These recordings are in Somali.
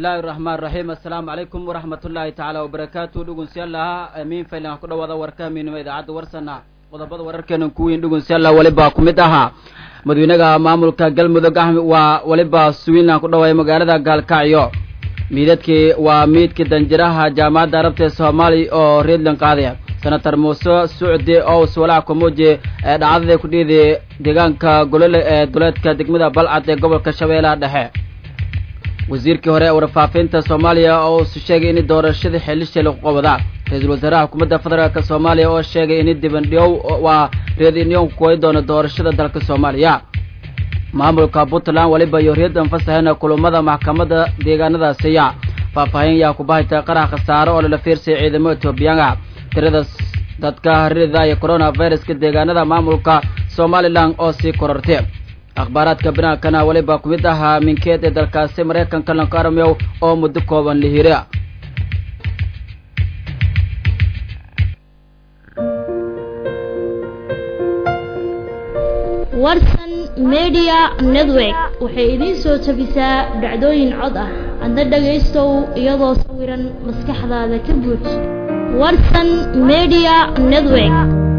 bismillahi raxmaan raxiim assalaamu calaykum waraxmatullaahi tacaala wabarakaatu dhugunsiyaalaha amiin faylan ku dhawaada warkamiinimo idaacadda warsana qodobada wararkeena kuwiin dhugunsiyaala weliba ku mid ahaa madawynaha maamulka galmudug ah waa weliba suwiinland ku dhawaaya magaalada gaalkacyo miidadkii waa miidkii danjiraha jaamacadda arabta ee soomaaliya oo reedland qaadaya senator muuse sucdi ous walaac kamuuji ee dhacdadii ku dhiiday deegaanka golole ee duleedka degmada balcad ee gobolka shabeellaha dhexe wasiirkii hore ee warfaafinta soomaaliya oo s sheegay in doorashadii xeelisha lagu qabadaa ra-iisul wasaaraha xukuumadda federaalk soomaaliya oo sheegay in dibandhiyow waa reedinyon kuway doono doorashada dalka soomaaliya maamulka puntland weliba iyo reedan fasaxeen kulamada maxkamadda deegaanadaasiya faahfaahin yaa kubahayta qarax khasaaro oo lala fiirsaya ciidamo etoobiyaanka tirada dadka haririda iyo coronaviruska deegaanada maamulka somalilan oo sii korortay akhbaaraadka binaankana weliba ku mid ahaa minkeed ee dalkaasi maraykanka lankaarmeow oo muddo kooban la hira warsan media network waxay idiin soo tabisaa dhacdooyin cod ah adna dhagaystow iyadoo sawiran maskaxdaada ka buuj warsan media network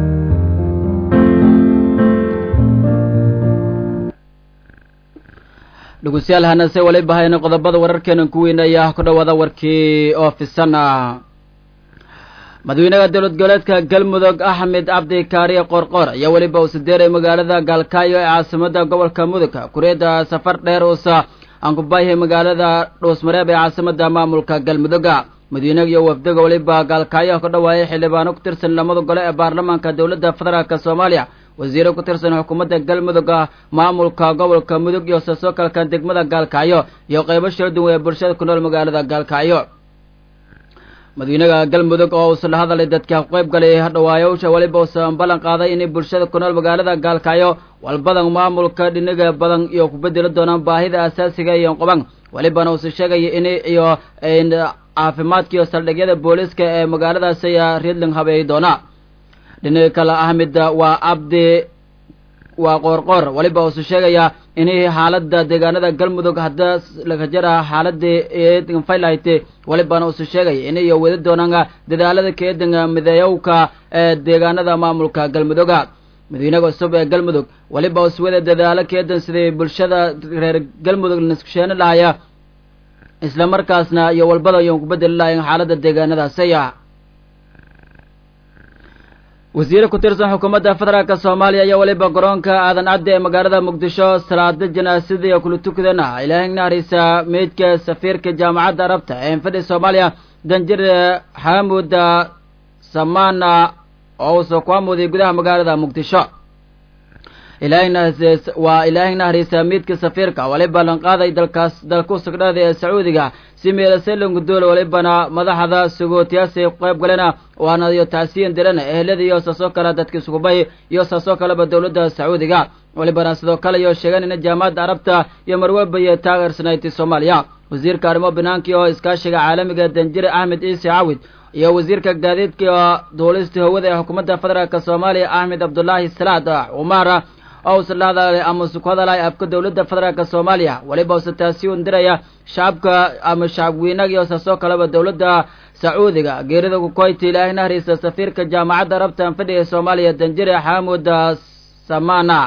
dhegeystayaal hanase waliba hayna qodobada wararkeena ku weynaya ku dhawaada warkii oo fisan ah madawynaha dowlad goboleedka galmudug axmed cabdi kaariye qorqor ayaa weliba uu sideeray magaalada gaalkaayo ee caasimada gobolka mudug kureeda safar dheer uusa aan ku baayahay magaalada dhuusmareeb ee caasimada maamulka galmuduga madawynaha iyo wafdiga weliba gaalkaayo ka dhawaayay xildhibaano ku tirsan lamada gole ee baarlamaanka dowladda federaalk soomaaliya wasiiro ku tirsan xukuumadda galmudug maamulka gobolka mudug iyo sasoo kalka degmada gaalkacyo iyo qeybo shara duwan ee bulshada ku nool magaalada gaalkacyo madawynaha galmudug oo uusa la hadalay dadka ku qayb galay hadhawaayowsha weliba uusan ballan qaaday inay bulshada ku nool magaalada gaalkacyo walbadan maamulka dhinaga badan iyo ku bedeli doonaan baahida asaasiga iyo qoban welibana uusa sheegaya in iyo caafimaadka iyo saldhigyada booliiska ee magaaladaas ayaa reedling habeey doona dhinaga kale ahmed waa abdi waa qoorqoor weliba uusu sheegayaa inay xaaladda deegaanada galmudug hadda laga jara xaaladii eedfaylahyte welibana uusu sheegaya inay wadi doonaan dadaalada keedan mideeyowka ee deegaanada maamulka galmuduga madawynaha cusub ee galmudug weliba us wada dadaalo keedan siday bulshada reer galmudug naskusheeni lahaya isla markaasna iyo walbada iyon ku bedeli lahayn xaaladda deegaanadaasaya wasiire ku tirsan xukuumadda federaalk soomaaliya ayaa weliba garoonka aadan cadde ee magaalada muqdisho salaada janaasada iyo kula tukadana ilaahay naarisa meydka safiirka jaamacadda arabta ee infadhi soomaaliya danjir xaamud samana oo uusa ku amuuday gudaha magaalada muqdisho waa ilaahay nahrisa meydka safiirka waliba lanqaaday dalkaas dalku sugdhada ee sacuudiga si meelaselangudool walibana madaxda sagootiyaasay ku qayb galena waana iyo tacsiyan dirana ehelada iyo saasoo kale dadka iskubahi iyo saasoo kaleba dowladda sacuudiga walibana sidoo kale iyo sheegan ina jaamacadda arabta iyo marweba iyo taageersanayti soomaaliya wasiirka arrimo banaanka oo iskaashiga caalamiga danjire axmed ciise cawid iyo wasiirka gaadiidka iyo duulista hawada ee xukuumadda federaalk soomaaliya axmed cabdulaahi salaad cumar oo usa la hadalay ama usa ku hadalay afka dowladda federaalk soomaaliya weliba usa taasi un diraya shacabka ama shacabweynaga iyo saasoo kaleba dowladda sacuudiga geerida kukoyti ilaahay nahrisa safiirka jaamacadda arabta anfadhi ee soomaaliya danjire xaamud samana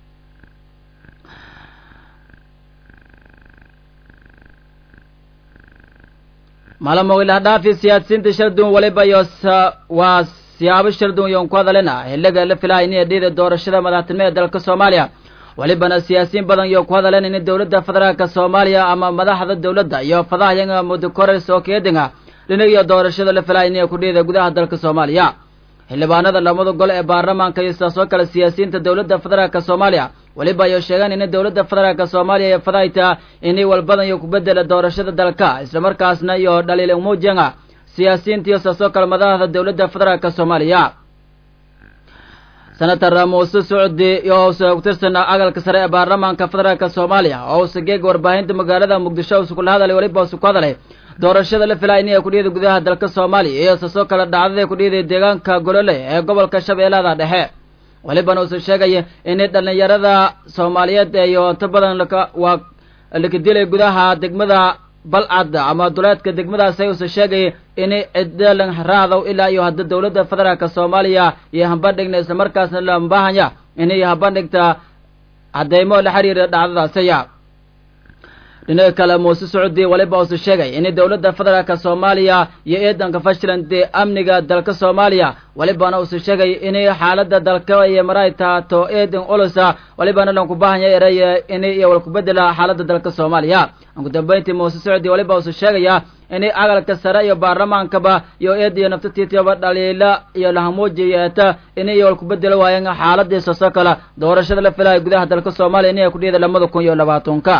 maalamo ilahdhaafi siyaadisiinta sharduun waliba iyo waa siyaabo sharduun iyon ku hadalena xiliga la filaha inay dhiida doorashada madaxtinimo ee dalka soomaaliya welibana siyaasiyiin badan iyo ku hadaleen in dowladda federaalk soomaaliya ama madaxda dowladda iyo fadahyanga mudukores oo keedinga dhinagiyo doorashada la filaha inay ku dhiida gudaha dalka soomaaliya xildhibaanada lamada gole ee baarlamaanka iyo sidaasoo kale siyaasiyiinta dowladda federaalk soomaaliya weliba ayo sheegaan in dowladda federaalk soomaaliya ee fadayta inay walbadan iyo ku bedela doorashada dalka islamarkaasna iyo dhaliil umuujanga siyaasiyiinta iyo saasoo kale madaxda dowladda federaalk soomaaliya senator muuse socdi oo ku tirsan agalka sare ee baarlamaanka federaalk soomaaliya oo usa geega warbaahinta magaalada muqdisho usa kula hadalay weliba usa ku hadalay doorashada la filaa inay ku dhiida gudaha dalka soomaaliya iyo saasoo kale dhacdada ku dhiiday deegaanka golole ee gobolka shabeellada dhexe walibana usa sheegaya inay dhallinyarada soomaaliyeed iyo inta badan laka waa laka dilay gudaha degmada balcad ama duleedka degmadaasi usa sheegay inay cidalan raacdow ilaa iyo hadda dowladda federaalka soomaaliya iyo hambandhigna islamarkaasna lambahanya inay hambandhigta cadeymo la xiriira dhacdadaasiya dhinaca kale muuse sacuudi waliba usu sheegay in dowladda federaalka soomaaliya iyo ciidanka fashland amniga dalka soomaaliya walibana usu sheegay inay xaalada dalka iyo maray taato ciidan ulusa walibana lanku baahanya eraya inay iyo walkubedela xaalada dalka soomaaliya ugu dambeyntii muuse sacuudi waliba usu sheegaya inay agalka sare iyo baarlamaankaba iyo eed iyo naftatiitaba dhaliila iyo lahamuuji yeeta inay iyo walkubedelo waayeen xaaladiisa soo kale doorashada la filaya gudaha dalka soomaaliya inay kudhiyada lamada kun iyo labaatanka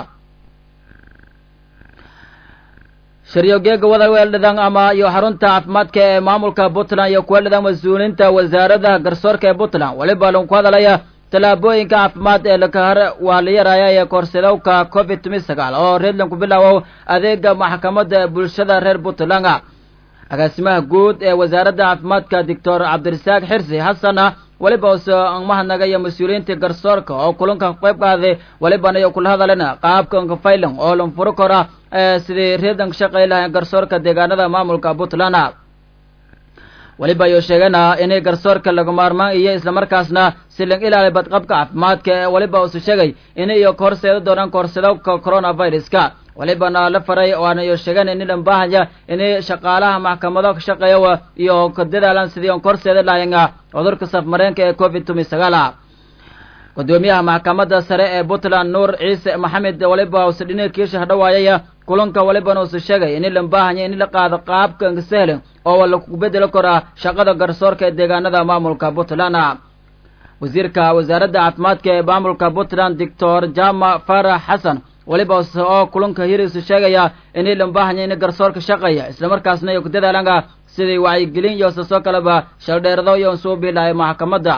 shiryogeega wadaweeldhadan ama iyo xarunta caafimaadka ee maamulka puntland iyo kuweeldhadan mas-uuliinta wasaarada garsoorka ee puntland weliba lagu hadalaya tallaabooyinka caafimaad ee lakahare waa la yaraya ee koorsadowka covid tumi sagaal oo reedlanku bilaawow adeega maxkamadda bulshada reer puntland agaasimaha guud ee wasaaradda caafimaadka doctor cabdirasaaq xirsi xasana weliba use mahadnaga iyo mas-uuliyiinta garsoorka oo kulanka qayb qaaday welibana iyo kula hadalena qaabka nkafaylan oo lanfuro kora sidii reedanka shaqay lahayn garsoorka deegaanada maamulka puntland weliba ayuu sheegana inay garsoorka laga maarmaan iyo islamarkaasna silan ilaali badqabka caafimaadka ee weliba usu sheegay inay iyo kahorseeda doonaan kahorsadowka coronaviruska walibana la faray waana iyo sheegan in lan baahaya inay shaqaalaha maxkamado ka shaqeeya iyo ka dadaalan sidii on korseeda lahayn cudurka safmareenka ee covid tumi sagaala gudoomiyaha maxkamadda sare ee puntland nuur ciise maxamed waliba use dhinakiisha hadhawaayaya kulanka walibana use sheegay in lan baahaya in la qaado qaabka sahlan oo lagu bedelo koraa shaqada garsoorka ee deegaanada maamulka puntland wasiirka wasaaradda caafimaadka ee maamulka puntland doctor jama farax xasan waliba oo kulanka hiriisu sheegaya inay lan baahanya in garsoorka shaqeeya islamarkaasna iyo ku dadaalanga sidii wacyigelin iyo sasoo kaleba shaldheerado iyo suubi lahay maxkamadda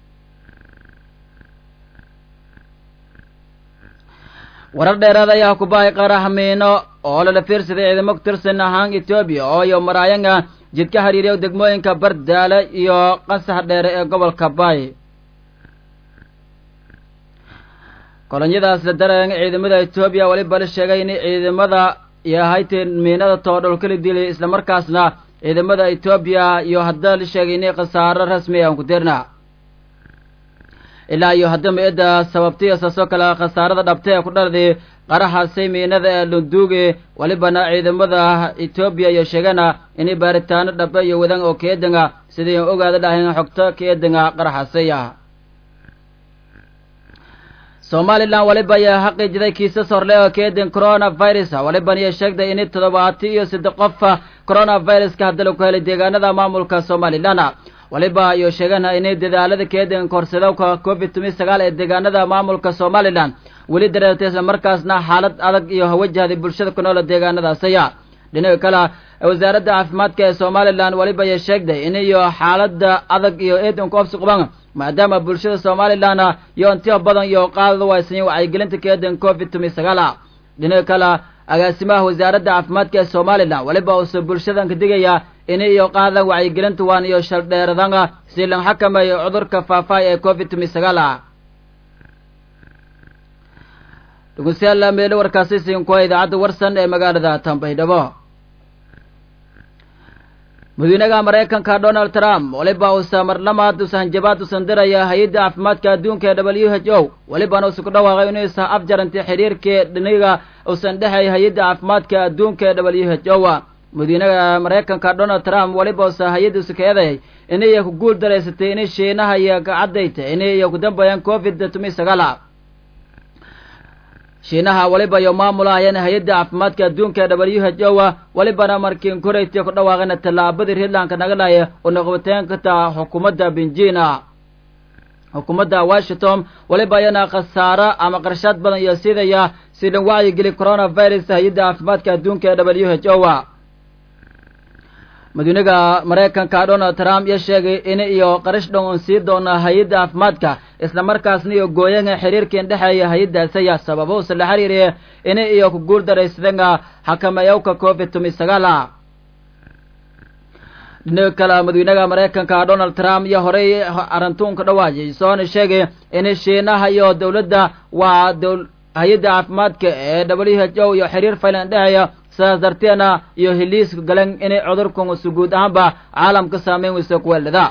warar dheeraad ayaa ku bahay qarahmiino oo lala fiirsaday ciidamo ku tirsan ahaan etoobiya oo iyo maraayanga jidka hariiriya degmooyinka bardaale iyo qasax dheere ee gobolka baay kolonyadaas la dareen ciidamada etoobiya weliba la sheegay in ciidamada yahay miinada toodholkala dilay islamarkaasna ciidamada etoobiya iyo hadda la sheegay inay khasaaro rasmi aan ku dirna ilaa iyo hadda mi-idda sababtiya saasoo kale khasaarada dhabta ee ku dhalday qarahaasay miinada ee lunduuge welibana ciidamada etoobiya iyo sheegana inay baaritaano dhaba iyo wadan oo keedanga sidii ogaada dhahayn xogto keedanga qaraxaasaya somalilan waliba ayaa xaqiijiday kiisas horle oo keedin coronavirus waliban iyo sheegday in toddobaati iyo saddex qofa coronaviruska hadda laku helay deegaanada maamulka somalilan waliba ayuu sheegana inay dadaalada keedin korsadowka covid tumi sagaal ee deegaanada maamulka somalilan weli dareertay islamarkaasna xaalad adag iyo hawajahday bulshada ku noola deegaanadaasaya dhinaca kale wasaaradda caafimaadka ee somalilan waliba ayay sheegday in iyo xaalada adag iyo eedanku obsi quban maadaama bulshada somalilan iyo intiyo badan iyo qaadada waysanya wacyigelinta keedan covid tumi sagaal dhinaca kale agaasimaha wasaaradda caafimaadka ee somalilan waliba uuse bulshadan ka digaya inay iyo qaadan wacyigelinta waan iyo shaldheeradanga si lan xakameeyo cudurka faafaay ee covid tumi sagaal dhegeystayaal meelo warkaasi siinkuwa idaacadda warsan ee magaalada tambaydhabo madaxweynaha maraykanka donald trump waliba uusa marlamaad usa hanjabaad usan diraya hay-adda caafimaadka adduunka ee w h o walibana usa ku dhawaaqay inuusa afjarantay xiriirkii dhiniga usan dhexay hay-adda caafimaadka adduunka ee w h o madaxweynaha maraykanka donald trump waliba usa hay-adda usa ka eeday inay ku guul daraysatay inay shiinaha iyo kacadayta inay iyo ku dambeeyaan covid tumi sagaal shiinaha waliba iyo maamulahayeen hay-adda caafimaadka adduunka w h o walibana markiin koreytiya ku dhawaaqeen tallaabadii reedlandka nagalaya oo noqobateen kartaa xukuumadda benjina xukuumadda washington waliba ayana khasaaro ama qarshaad badan iyo sidaya si dhan wacyigeli coronavirus hay-adda caafimaadka adduunka ee w h o madaxweynaha maraykanka donald trump iyo sheegay in iyo qarash dhan un sii doona hay-adda caafimaadka islamarkaasna iyo gooyaha xiriirkan dhexeeya hay-addaasaya sababo usa la xiriiriya in iyo ku guul daraysadanga xakameeyowka covid tumi sagaal dhinaca kale madaxweynaha maraykanka donald trump iyo horey arintuunka dhawaajay soona sheegay in shiinaha iyo dowladda waa hay-adda caafimaadka ee w h o iyo xiriir faylan dhexeeya sidaas darteena iyo hiliiska galan inay cudurkan su guud ahaanba caalamka saameyn weyso kuweeldhada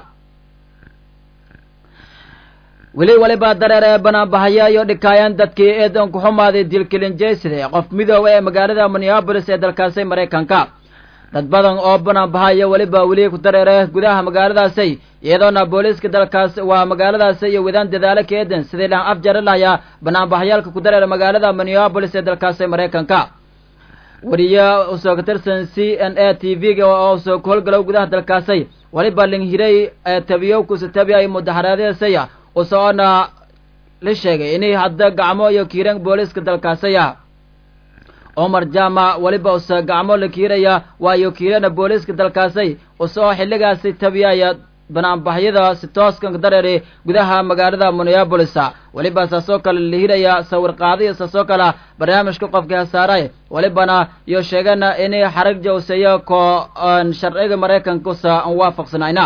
weli waliba dareer ee banaanbahaya iyo dhikaayaan dadkii eedan ku xumaaday dilkilinjeyside qof midooba ee magaalada minneabolis ee dalkaasi maraykanka dad badan oo banaanbahaya weliba weli ku dareere gudaha magaaladaasi iyadoona booliiska dalkaas waa magaaladaasi iyo wadaan dadaalo ka eedan sidii laan afjari lahaya banaanbahayaalka ku dareera magaalada minneabolis ee dalkaasi maraykanka wariye usoo ka tirsan c n a t v-ga oo soo ku howlgalow gudaha dalkaasi waliba linghiray ee tabiyo kusatabiya mudaxaraadisaya usoona la sheegay inay hadda gacmo iyo kiiran booliiska dalkaasaya omar jama weliba usa gacmo la kiiraya waayo kiirana booliiska dalkaasay usoo xilligaasi tabiyaya banaanbaxyada si tooskan dareeri gudaha magaalada minneabolis weliba saasoo kale la hiraya sawir qaadiyo saasoo kale barnaamijka qofka hasaaray welibana iyo sheegana inay xarag jawseeyo ko sharciga maraykanka usa aan waafaqsanayna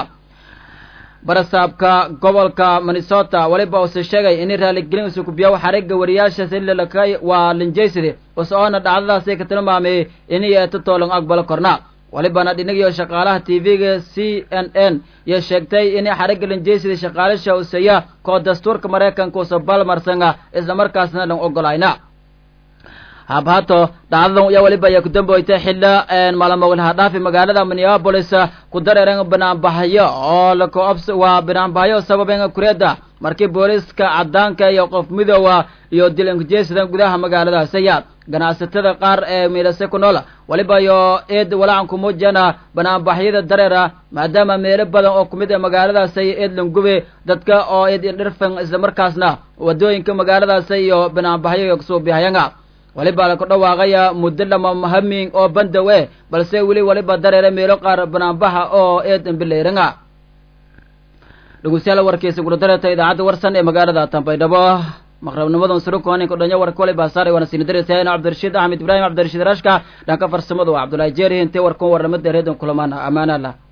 barasaabka gobolka minnesota weliba use sheegay inay raaligelin isu kubiyaw xariga wariyaasha sililakay waa linjayside usoona dhacdadaasi ka tilmaamay inay eeto toolan aqbalo korna welibana dhinagiyo shaqaalaha t v-ga c n n iyo sheegtay inay xariga linjaysida shaqaalisha useya koo dastuurka maraykanka usa balmarsanga islamarkaasna dhan ogolayna habhato dhacdadan ayaa weliba ayaa ku damboytay xilla maalmowlaha dhaafi magaalada minneabolis ku dareeren banaanbaxyo oo lakoobs waa banaanbaxyo sababen kureeda markii booliiska cadaanka iyo qof midoowa iyo dilankujeesidan gudaha magaaladaasaya ganacsatada qaar ee miidhase ku nool weliba iyo eed walacan kumuujana banaanbaxyada dareera maadaama meelo badan oo kumid a magaaladaasay eed langube dadka oo eed dhirfan islamarkaasna wadooyinka magaaladaasa iyo banaanbaxyo kasuubihayanga weliba la ku dhawaaqaya muddo lama hamin oo bandow e balse weli weliba dareere meelo qaar banaanbaxa oo eedan bilayranga dhegeystayaal warkiisa gula dareeta idaacadda warsan ee magaalada tambaydhabo maqrabnimadan surukonin kudhanyo warka waliba saaray waana sini dareysayeen cabdirashiid axmed ibraahim cabdirashiid rashka dhanka farsamadu waa cabdullaahi jeeri intee warkan warnamada reedan kulamaan amaana lah